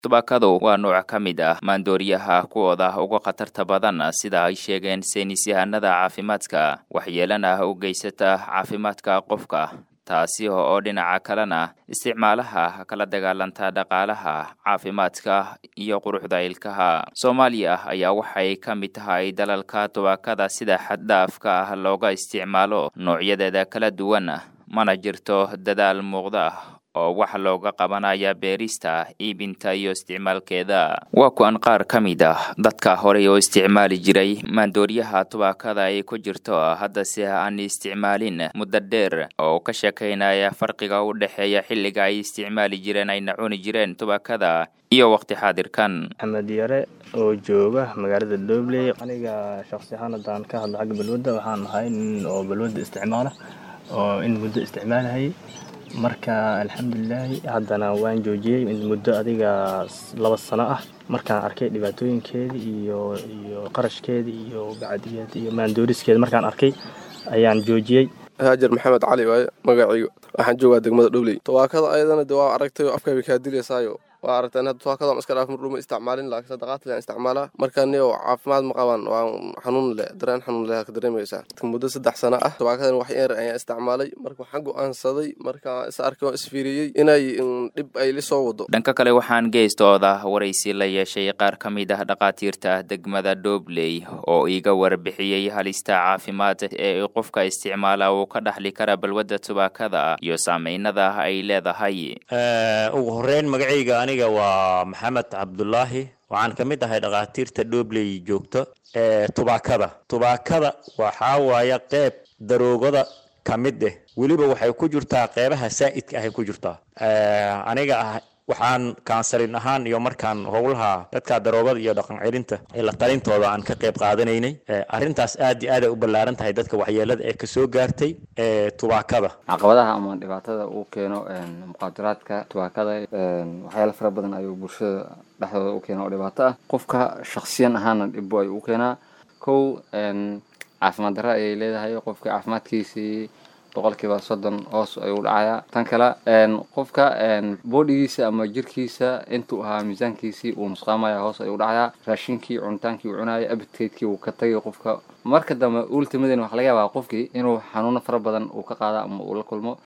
tubaakadu waa nooc ka mid ah maandooriyaha kuwooda uga khatarta badan sida ay sheegeen saynis yahanada caafimaadka waxyeelana u geysata caafimaadka qofka taasi oo dhinaca kalena isticmaalaha kala dagaalanta dhaqaalaha caafimaadka iyo quruxda ilkaha soomaaliya ayaa waxay ka mid tahay dalalka tubaakada sida xaddhaafka ah looga isticmaalo noocyadeeda kala duwan mana jirto dadaal muuqda oo wax looga qabanaya beerista iibinta iyo isticmaalkeeda waa kuwan qaar ka mid ah dadka horey oo isticmaali jiray maandooriyaha tubaakada ay ku jirto haddase aan isticmaalin muddo dheer oo ka sheekaynaya farqiga u dhexeeya xilliga ay isticmaali jireen ayna cuni jireen tubaakada iyo waqti xaadirkan maxamed yare oo jooga magaalada doobley aniga shaksi ahaan haddaan ka hadlo xagga balwadda waxaan ahay nin oo balwadda isticmaala oo in muddo isticmaalahayay marka alxamdulilaahi haddana waan joojiyey muddo adiga laba sano ah markaan arkay dhibaatooyinkeedii iyo iyo qarashkeedii iyo bacdigeed iyo maandooriskeeda markaan arkay ayaan joojiyey haajar maxamed cali waaye magacaygu waxaan joogaa degmada dhowley tawaakada ayadana de waa aragtay oo afkay bay kaa dilaysaayo waa aragteen hadda tawaakada iska dhaaf mardhuma isticmaalin laakiin sadaqaad leen isticmaalaa marka niyo caafimaad ma qabaan waa xanuun leh dareen xanuun leh ka dareemaysaa muddo saddex sano ah tawaakadan wax yar ayaan isticmaalay marka waxaan go-aansaday marka is arkay oo isfiiriyey inay dhib ay la soo wado dhanka kale waxaan geestooda waraysi la yeeshay qaar ka mid ah dhakhaatiirta degmada doobley oo iiga warbixiyey halista caafimaad ee qofka isticmaala uu ka dhaxli kara balwadda tubaakada iyo saameynada ay leedahay ugu horeyn magacayga aniga waa maxamed cabdulaahi waxaan ka mid ahay dhakhaatiirta dhobley joogto ee tubaakada tubaakada waxaa waaya qeyb daroogada ka mid ah weliba waxay ku jirtaa qeybaha saa'idka ahay ku jirtaa aniga ah waxaan kaansalin ahaan iyo markaan howlaha dadka daroogada iyo dhaqan celinta ee la talintooda aan ka qayb qaadanaynay arrintaas aad iyo aad ay u ballaaran tahay dadka waxyeelada ee kasoo gaartay ee tubaakada caqabadaha ama dhibaatada uu keeno muqaadaraadka tubaakada waxyaala fara badan ayuu bulshada dhexdooda u keena oo dhibaato ah qofka shaksiyan ahaana dhibbo ayuu u keenaa kow caafimaad darra ayay leedahay qofka caafimaadkiisii boqolkiiba soddon hoos ayuu dhacayaa tan kale qofka boodhigiisa ama jirkiisa intuu ahaa miisaankiisii uu nusqaamaya hoos ayuu dhacayaa raashinkii cunitaankii uu cunaya abidkeydkii uu ka tagay qofka marka dambe ultimadan waxa laga yaabaa qofkii inuu xanuuno fara badan uu ka qaada ama uu la kulmo